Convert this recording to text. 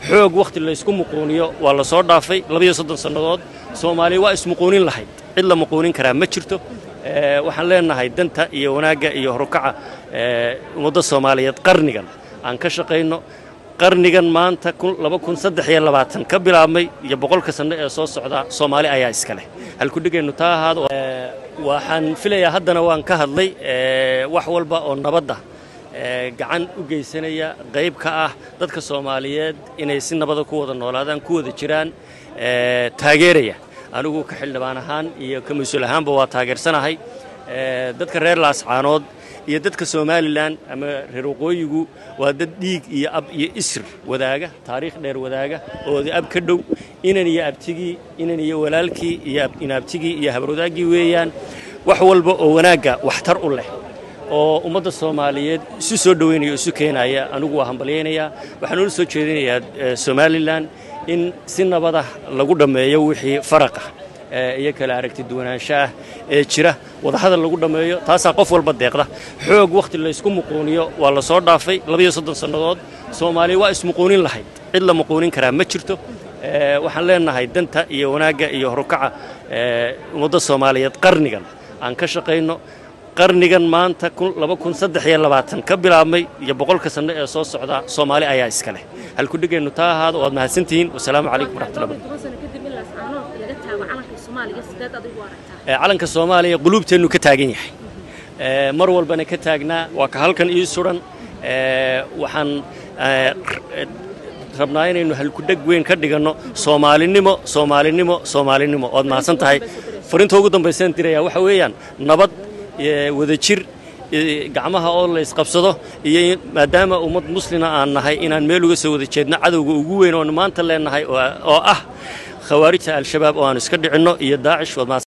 xoog wakhti laysku muquuniyo waa la soo dhaafay labayo soddon sannadood soomaaliya waa ismuquunin lahayd cid la muquunin karaa ma jirto waxaan leenahay danta iyo wanaagga iyo horukaca ummadda soomaaliyeed qarnigan aan ka shaqayno qarnigan maanta ka bilaabmay iyo boqolka sanno ee soo socda soomaali ayaa iska leh halkudhigeennu taa ahaado waxaan filayaa haddana waan ka hadlay wax walba oo nabadda gacan u geysanaya qayb ka ah dadka soomaaliyeed inay si nabada ku wada noolaadaan ku wada jiraan taageeraya anigu ka xildhibaan ahaan iyo ka mas-uul ahaanba waa taageersanahay dadka reer laascaanood iyo dadka somalilan ama reer waqooyigu waa dad dhiig iyo ab iyo isr wadaaga taariikh dheer wadaaga ooda ab ka dhow inan iyo abtigii inan iyo walaalkii iyo inaabtigii iyo habarwadaaggii weeyaan wax walba oo wanaagga waxtar u leh oo ummadda soomaaliyeed isu soo dhoweynaya o isu keenaya anigu waa hambalyaynayaa waxaan ula soo jeedinayaa somalilan in si nabadah lagu dhammeeyo wixii faraqa iyo kala aragti duwanaansho ah ee jira wadahadal lagu dhammeeyo taasaa qof walba deeqda xoog wakhti laysku muquuniyo waa la soo dhaafay labayo soddon sannadood soomaaliya waa ismuquunin lahayd cid la muquunin karaa ma jirto waxaan leenahay danta iyo wanaagga iyo horukaca ummadda soomaaliyeed qarnigan aan ka shaqayno qarnigan maanta ka bilaabmay iyo boqolka sanno ee soo socda soomaali ayaa iska leh halkudhigeennu taa ahaado waad mahadsantihiin wasalaamu calaykum waraxmatullahi calanka soomaaliya quluubteennu ka taagan yahay mar walbana ka taagnaa waa ka halkan ii suran waxaan rabnaa inaynu halkudheg weyn ka dhiganno soomaalinimo soomaalinimo soomaalinimo waad mahadsan tahay farinta ugu dambaysaan diraya waxa weeyaan nabad wadajir gacmaha oo la isqabsado iyo maadaama ummad muslima aan nahay inaan meel uga soo wada jeedno cadowga ugu weyn oon maanta leenahay oo ah khawaarijta al-shabaab oo aanu iska dhicinno iyo daacish